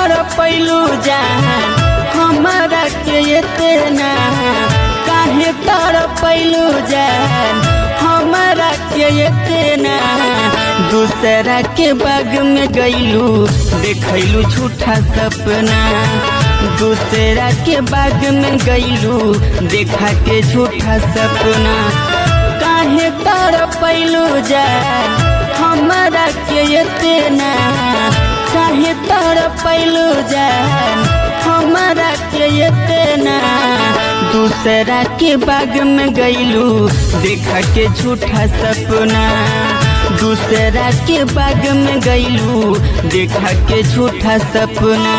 तर पैलू जान हमारा के इतना काहे तर पैलू जान हमारा के इतना दूसरा के बाग में गईलू देखलू झूठा सपना दूसरा के बाग में गईलू देखा के झूठा सपना काहे तर पैलू जान हमारा के इतना काहे तर पैलू जान हमारा के इतना दूसरा के बाग में गईलू देखा के झूठा सपना दूसरा के बाग में गईलू देखा के झूठा सपना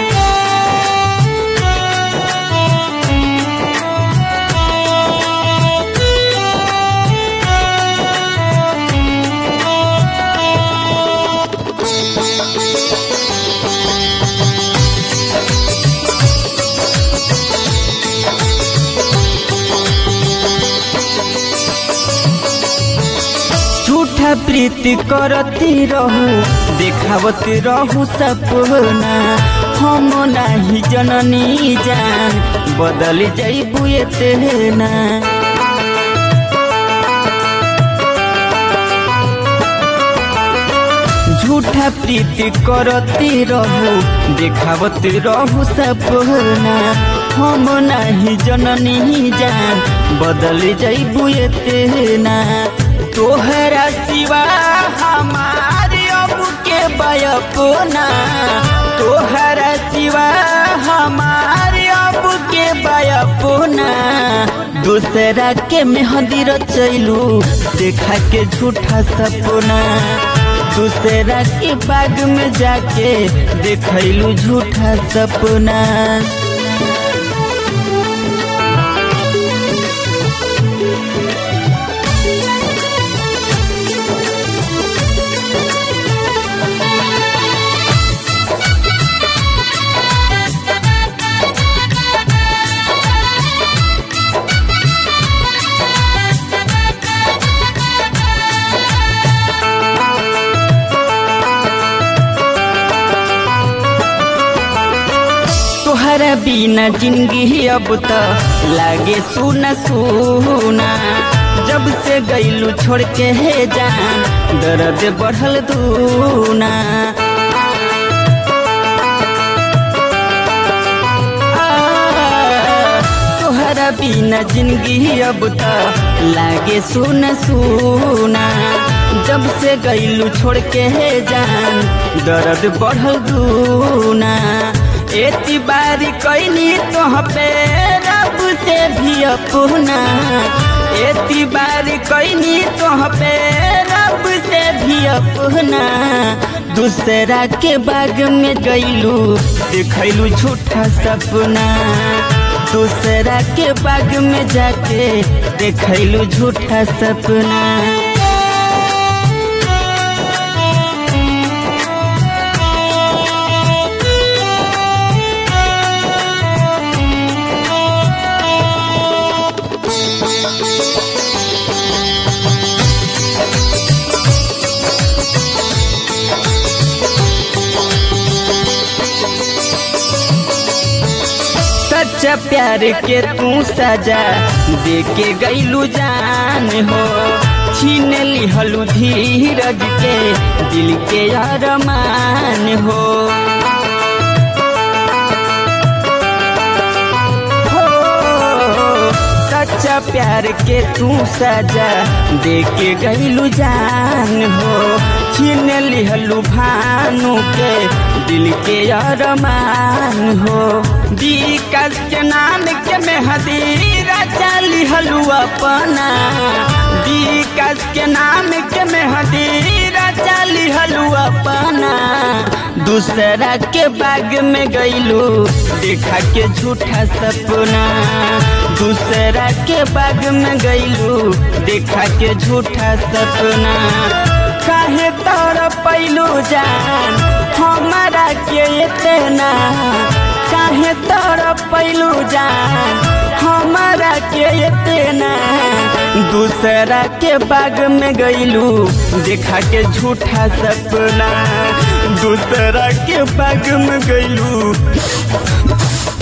झूठा प्रीति करती रहू देखावती रहू सपना हम नाही जननी जान बदल जैबू तेना झूठा प्रीति करती रहू देखावती रहू सपना हम नाही जननी जान बदल जैबू तेना तोहरा सिवा हमारे अब के बयपना तोहरा सिवा हमारे अब के बयपना दूसरा के मेहंदी रचैलू देखा के झूठा सपना दूसरा के बाग में जाके देखलू झूठा सपना तोहरा बिना जिंदगी अब तो लागे सुना सुना जब से गईलू छोड़ के है जान दर्द बढ़ल दूना तोहरा बिना जिंदगी अब तो लागे सुना सुना जब से गईलू छोड़ के है जान दर्द बढ़ल दूना एती बारी कैनी तोह पे रब से भी अपना एती बारी कैनी तोह पे रब से भी अपना दूसरा के बाग में गईलू देखलू झूठा सपना दूसरा के बाग में जाके देखलू झूठा सपना सच्चा प्यार के तू सजा दे के गईलू जान हो छीन लिहलू धीरज के दिल के अरमान हो हो, सच्चा प्यार के तू सजा दे के गईलू जान हो छीन लिहलू भानु के दिल के अरमान हो विकास के नाम के मेहदीरा चाली हलू अपना विकास के नाम के मेहदीरा चाली हलू अपना दूसरा के बाग में गईलू देखा के झूठा सपना दूसरा के बाग में गईलू देखा के झूठा सपना काहे तर पैलू जान हमारा के इतना काहे तर पैलू जान हमारा के इतना दूसरा के बाग में गईलू देखा के झूठा सपना दूसरा के पाग में गईलू